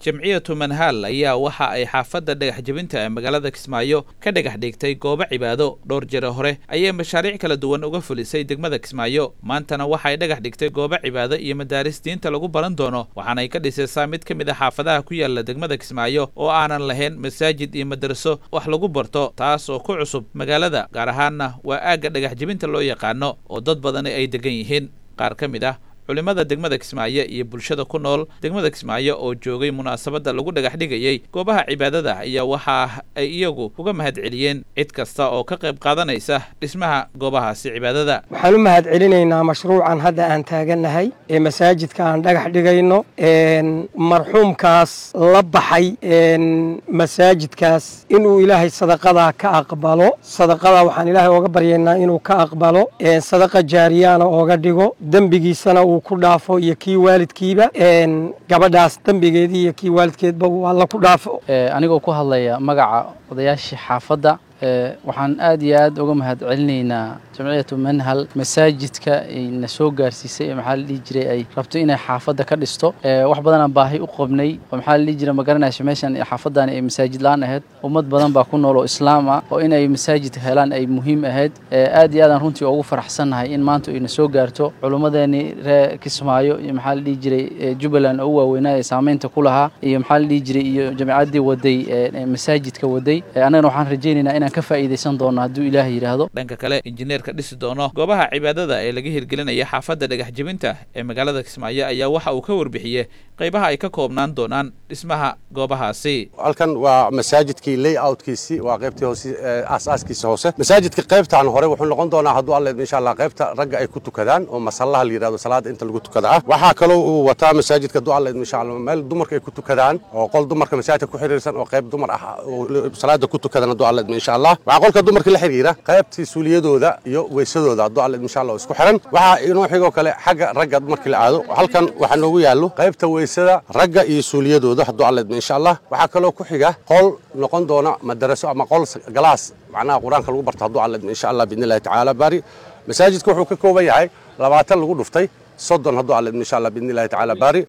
jamciyatu manhaal ayaa waxa ay xaafadda dhagax jebinta ee magaalada kismaayo ka dhagax dhigtay goobo cibaado dhowr jire hore ayay mashaariic kala duwan uga fulisay degmada kismaayo maantana waxay dhagax dhigtay goobo cibaado iyo madaaris diinta lagu baran doono waxaanay ka dhisaysaa mid ka mid a xaafadaha ku yaala degmada kismaayo oo aanan lahayn masaajid iyo madraso wax lagu barto taas oo ku cusub magaalada gaar ahaanna waa aagga dhagax jebinta loo yaqaano oo dad badani ay degan yihiin qaar ka mid ah culimmada degmada kismaayo iyo bulshada ku nool degmada kismaayo oo joogay munaasabadda lagu dhagax dhigayey goobaha cibaadada ayaa waxa ay iyagu uga mahad celiyeen cid kasta oo ka qayb qaadanaysa dhismaha goobahaasi cibaadada waxaan u mahad celinaynaa mashruucan hadda aan taagannahay ee masaajidka aan dhagax dhigayno marxuumkaas la baxay masaajidkaas inuu ilaahay sadaqadaa ka aqbalo sadaqadaa waxaan ilaahay ooga baryaynaa inuu ka aqbalo sadaqa jaariyaana ooga dhigo dembigiisana uu ku dhaafo iyo kii waalidkiiba gabadhaas dembigeedii iyo kii waalidkeedba uu alla ku dhaafo anigoo ku hadlaya magaca odayaashii xaafadda waxaan aad iyo aad uga mahad celinaynaa jamciyatu manhal masaajidka na soo gaarsiisay ee maxaa la dhihi jiray ay rabto inay xaafadda ka dhisto wax badanaan baahi u qabnay oo maxaa la dhihi jiray ma garanayso meeshan xaafaddaani ay masaajid la-aan ahayd ummad badan baa ku nool oo islaam ah oo inay masaajid helaan ay muhiim ahayd aad iyo aadaan runtii ugu faraxsannahay in maanta ayna soo gaarto culummadeeni reer kismaayo iyo maxaa la dhihi jiray jubbaland oo u waaweynaa ee saameynta ku lahaa iyo maxaa la dhihi jiray iyo jamciyaddii waday masaajidka waday annagana waxaan rajaynaynaa inaan ka faa'iidaysan doono hadduu ilaahay yidhaahdo dhanka kale injineerka dhisi doono goobaha cibaadada ee laga hirgelinaya xaafadda dhagax jebinta ee magaalada kismaayo ayaa waxa uu ka warbixiyey qaybaha ay ka koobnaan doonaan dhismaha goobahaasi halkan waa masaajidkii layoutkiisii waa qaybtii hoose aasaaskiisa hoose masaajidka qaybtaan hore wuxuu noqon doonaa hadduu alle insha allah qaybta ragga ay ku tukadaan oo masallaha la yidhahdo salaada inta lagu tukada ah waxaa kaloo uu wataa masaajidka hadduu alle insha allah meel dumarka ay ku tukadaan oo qol dumarka masaajidka ku xiriirsan oo qayb dumar ah oo salaada ku tukadaan hadduu alle insha allah waxaa qolka dumarka la xiriira qaybtii suuliyadooda iyo weysadooda hadduu alle insha allah isku xiran waxaa inoo xigoo kale xagga ragga markii la aado halkan waxaa noogu yaallo qaybta weysada ragga iyo suuliyadooda hadduu alle insha allah waxaa kaloo ku xiga qol noqon doona madaraso ama qol galaas macnaha qur-aanka lagu barto hadduu alle insha allah biidni illahi tacaala bari masaajidka wuxuu ka kooban yahay labaatan lagu dhuftay soddon hadduu alle insha allah biidni illahi tacaala bari